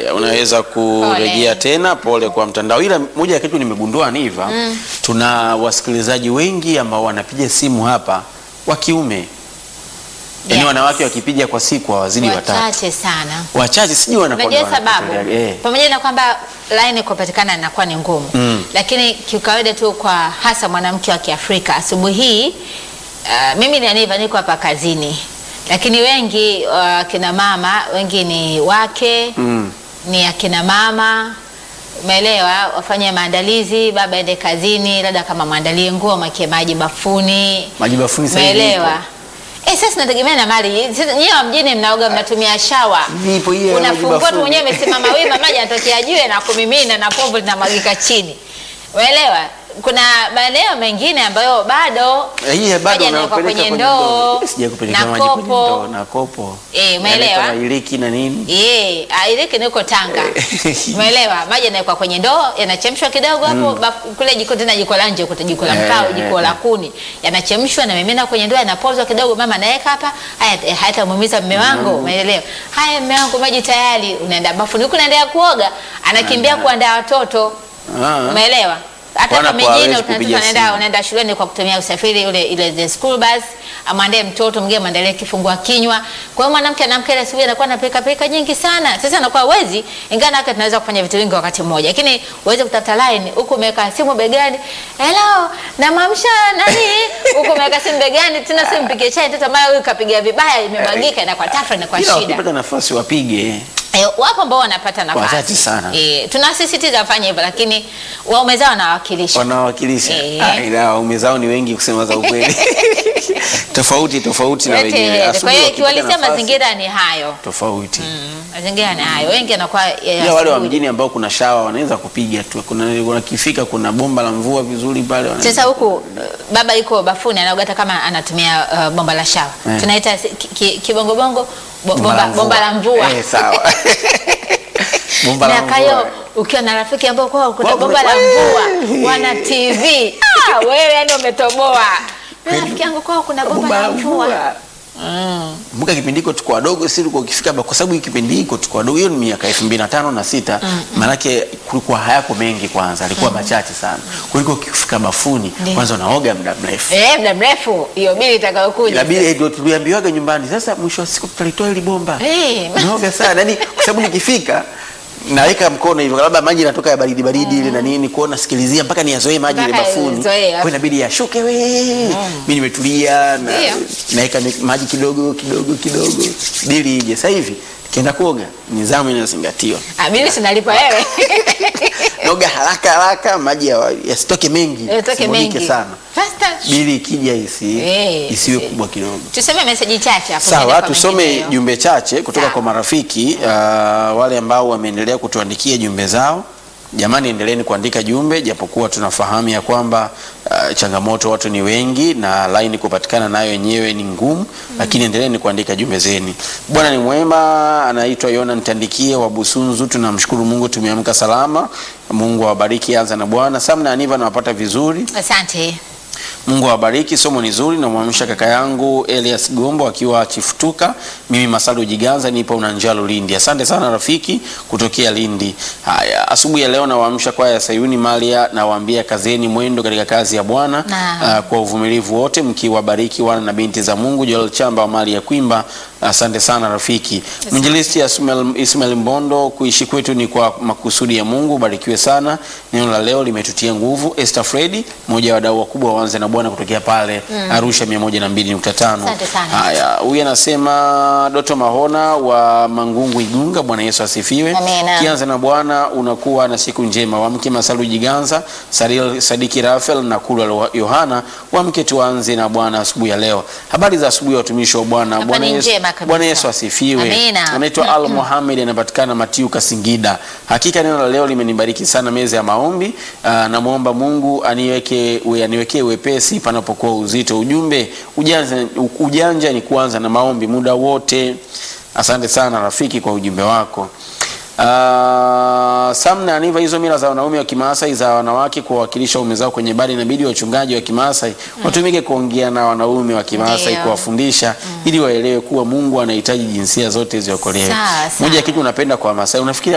unaweza kurejea Pole. tena. Pole kwa mtandao, ila moja ya kitu nimegundua Niva, tuna wasikilizaji wengi ambao wanapiga simu hapa wa kiume, yaani Yes. wanawake wakipiga kwa siku hawazidi watatu, wachache sana. wachache, sijui wanakuwa Unajua sababu eh. pamoja na kwamba line kupatikana inakuwa ni ngumu Mm. lakini kiukawaida tu kwa hasa mwanamke wa Kiafrika asubuhi hii uh, mimi ni Aniva niko hapa kazini, lakini wengi uh, kina mama wengi ni wake Mm. ni akina mama umeelewa, wafanye maandalizi, baba ende kazini, labda kama mwandalie nguo, mwakie maji bafuni, Maji bafuni sasa hivi umeelewa. ipo. Eh, sasa nategemea na mali. Sasa Nyie wa mjini mnaoga mnatumia shawa. Vipo hiyo ya maji Unafungua tu bafuni. mwenyewe umesimama wima, maji yanatokea juu na kumimina na povu linamwagika chini. Umeelewa? Kuna maeneo mengine ambayo bado Eh, hii bado maji yanawekwa unapeleka kwenye ndoo Sija kupeleka na maji kwenye ndoo kopo. na kopo. Eh, umeelewa? Yanaweka na iliki na nini? Eh, ailiki niko Tanga. Umeelewa? Maji yanawekwa kwenye ndoo, yanachemshwa kidogo hapo bafu- kule jiko tena jiko la nje kuta jiko la Eh, mkao, eh, jiko eh. la kuni. Yanachemshwa na mimina kwenye ndoo, yanapozwa kidogo, mama anaweka hapa. Haya eh, hayatamuumiza mume wangu, umeelewa? Haya mume wangu maji tayari, unaenda bafuni huko unaendelea kuoga, anakimbia kuandaa watoto. Ah. Umeelewa? Hata Wana kwa kwa mijini hawezi unaenda kupiga unaenda simu. unaenda shuleni kwa kutumia usafiri ule ile the school bus, amwandae mtoto mwingine mwandalie kifungua kinywa. Kwa hiyo mwanamke anamke ile asubuhi anakuwa na pika pika nyingi sana. Sasa anakuwa wezi, ingawa nake tunaweza kufanya vitu vingi wakati mmoja, lakini uweze kutafuta line huku umeweka simu begani, hello, namwamsha nani huku umeweka simu begani, tena simu mpigie chai, mtoto mara huyu kapiga vibaya, imemwagika, inakuwa tafra, inakuwa Ila shida. wakipata nafasi wapige. Eh, wapo ambao wanapata nafasi Wachache sana. Eh, tunasisitiza wafanye hivyo, lakini waume zao wanawakilisha wanawakilisha Eh. Ah, ila waume zao ni wengi kusema za ukweli tofauti tofauti na Yote wenyewe. heri. Kwa Asubuhi hiyo wakipata kiwalisia nafasi, mazingira ni hayo tofauti Mm, mazingira ni hayo, wengi anakuwa ya ila wale wa asubuhi. mjini ambao kuna shawa wanaweza kupiga tu, kuna kuna kifika, kuna bomba la mvua vizuri pale wanaweza- Sasa huku uh, baba yuko bafuni anaoga hata kama anatumia uh, bomba la shawa Eh. tunaita si- ki- ki- kibongobongo bo- Bomba la bomba, mvua. bomba la mvua Eh, sawa bomba la na mvua kayo ukiwa na rafiki ambao kwao kuna Kwa- bomba la Wee! mvua wana TV ah, wewe yani umetoboa Mimi rafiki yangu kwao kuna bomba la mvua Mm. Kumbuka kipindi hiko tuko wadogo, si tulikuwa ukifika ba- kwa sababu hii kipindi hiko tuko wadogo, hiyo ni miaka 2005 na sita, maanake kulikuwa hayako mengi, kwanza alikuwa machache sana, kuliko ukifika bafuni Ndiyo. kwanza unaoga muda mrefu Eh, muda mrefu hiyo bili itakayokuja ila bile ndio tuliambiwaga nyumbani. Sasa mwisho wa siku tutalitoa hili bomba Eh. naoga sana, yani kwa sababu nikifika naweka mkono hivyo, labda maji yanatoka ya baridi baridi ile na nini, kuona nasikilizia mpaka niyazoee maji ile Mpaka bafuni, yazoee, kwa inabidi yashuke we, mimi nimetulia na Ndio. naweka ni- maji kidogo kidogo kidogo bili ije. Sasa hivi kienda kuoga, nidhamu inazingatiwa, Ah, bili sinalipa wewe naoga haraka haraka, maji ya- yasitoke mengi, Yatoke simwagike mengi sana, Fast touch. bili ikija isi Eh, isiwe isi- kubwa kidogo. tuseme meseji chache hapo Sawa, tuende kwa tusome mengineyo. jumbe chache kutoka Sawa. kwa marafiki uh, wale ambao wameendelea kutuandikia jumbe zao. Jamani, endeleeni kuandika jumbe, japokuwa tunafahamu ya kwamba uh, changamoto watu ni wengi na laini kupatikana nayo yenyewe ni ngumu, lakini endeleeni kuandika jumbe zeni. Bwana ni mwema. Anaitwa Yona Ntandikie wa Busunzu. Tunamshukuru Mungu tumeamka salama. Mungu awabariki. Anza na Bwana. Samna Aniva nawapata vizuri. asante Mungu awabariki, somo ni zuri. Namwamsha kaka yangu Elias Gombo akiwa Chifutuka. Mimi Masalu Jiganza nipo Unanjalo Lindi. Asante sana rafiki kutokea Lindi. Haya, asubuhi ya leo nawaamsha kwaya ya Sayuni Maria, nawaambia kazeni mwendo katika kazi ya Bwana Naam. ah, kwa uvumilivu wote, mkiwabariki wana na binti za Mungu. Joel Chamba wa Mali ya Kwimba, asante sana rafiki. Mwinjilisti Ismail, Ismail Mbondo, kuishi kwetu ni kwa makusudi ya Mungu. Ubarikiwe sana, neno la leo limetutia nguvu. Esther Fredi, mmoja wa wadau wakubwa wa Wanze na Bwana kutokea pale Arusha 102.5. Asante sana. Haya, huyu anasema Doto Mahona wa Mangungu Igunga, Bwana Yesu asifiwe. Amina. Kianza na Bwana unakuwa na siku njema. Wamke Masalu Jiganza, Saril Sadiki Rafael na Kulwa Yohana, wamke tuanze na Bwana asubuhi ya leo. Habari za asubuhi watumishi wa Bwana. Hapa Bwana ni Yesu, njema kabisa. Bwana Yesu asifiwe. Amina. Anaitwa Al Mohamed anapatikana Matiuka Singida. Hakika neno la leo limenibariki sana meza ya maombi. Aa, namwomba Mungu aniweke we- aniwekee wepesi panapokuwa uzito. Ujumbe ujanja, ujanja ni kuanza na maombi muda wote. Asante sana rafiki kwa ujumbe wako. Uh, Samna Aniva, hizo mila za wanaume wa Kimaasai za wanawake kuwawakilisha waume zao kwenye ibada, inabidi wachungaji wa Kimaasai watumike kuongea na wanaume wa Kimaasai Ndio. kuwafundisha ili waelewe kuwa Mungu anahitaji jinsia zote ziokolewe. Sawa, sawa. Moja ya kitu unapenda kwa Masai, unafikiri